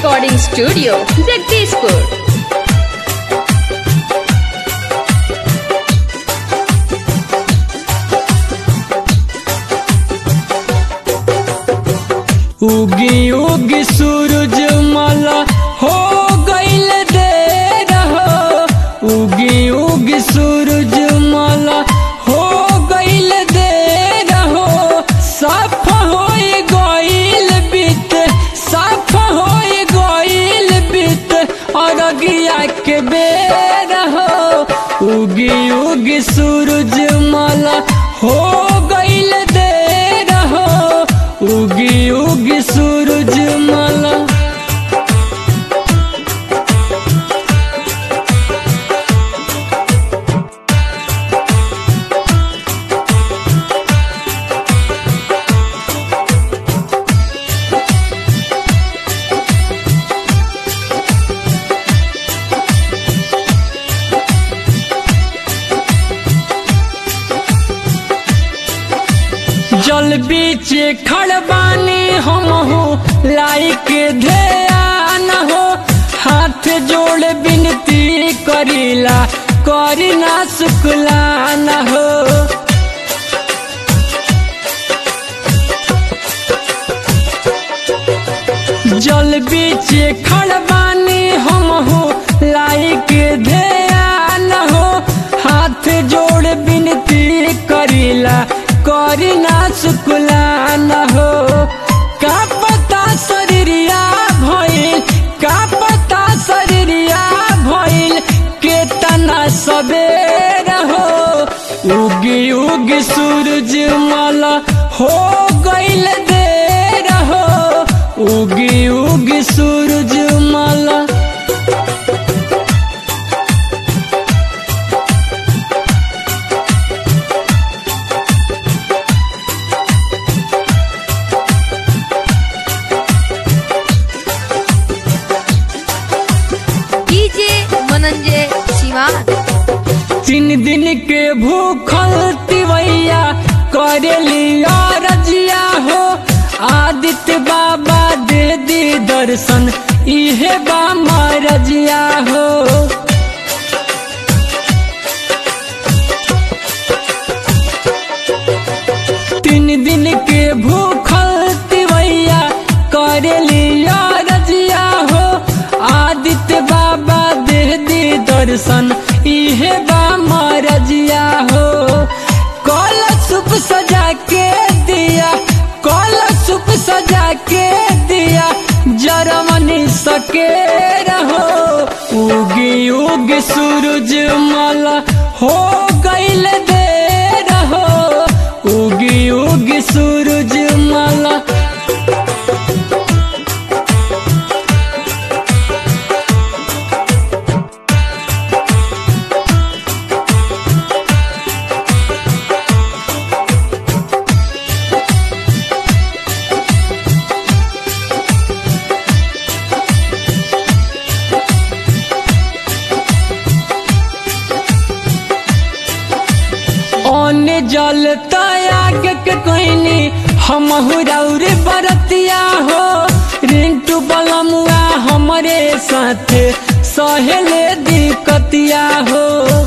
recording studio, Jagdishpur. उगी उगी सूरज माला हो गईल दे रहो उगी उगी सूरज माला हो गईल दे रहो साफ होई गईल बीत साफ होई गईल बीत अरगिया के बेर हो उगी उगी सूरज माला हो गईल दे रहो उगी उगी सूरज माला जल बीच खड़बानी हम हो लाइक ध्यान हो हाथ जोड़ बिनती करीला करी ना शुक्लान हो जल बीच खड़बानी हम हो लाइक ध्यान हो हाथ जोड़ बिनती करीला करी ना शुक्लान हो का पता शरीरिया भइल का पता शरीरिया भइल केतना सबेर हो उगी उगी सूरज माला हो गईल देर हो उगी उगी सूरज माला DJ Mananjay Shivan. तीन दिन के भूखल तिवैया करेली रजिया हो आदित्य बाबा दे दी दर्शन इहे बा रजिया हो तीन दिन के भूखल तिवैया करेली रजिया हो आदित्य बाबा दे दी दर्शन इहे बा रजिया हो कल सुप सजा के दिया कल सुप सजा के दिया जरमनी सके रहो उगी उगी सूरज माला हो गईल दे रहो उगी उगी सूरज माला ओने जल तयाग के कोइनी हम हुरौर बरतिया हो रिंटू बलमुआ हमरे साथ सहेले दिकतिया हो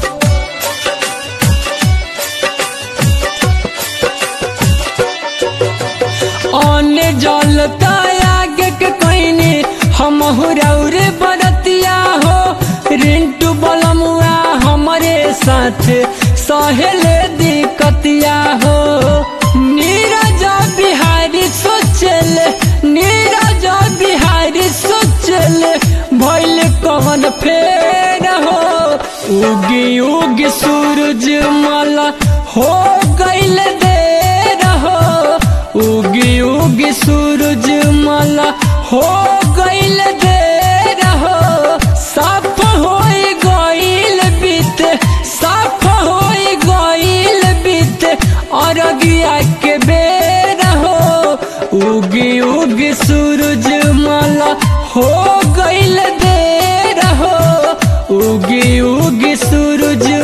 ओने जल तयाग के कोइनी हम हुरौर बरतिया हो रिंटू बलमुआ हमरे साथ सहेले दिकतिया हो नीरज बिहारी सोचल नीरज बिहारी सोचल भइल कवन फेर हो उगी उगी सूरज माला हो गईल देर हो उगी उगी सूरज माला हो गईल देर हो साफ होई गईल बीत साफ होई गईल बीत अरगिया के बेर हो उगी उगी सूरज माला हो गईल देर हो उगी उगी सूरज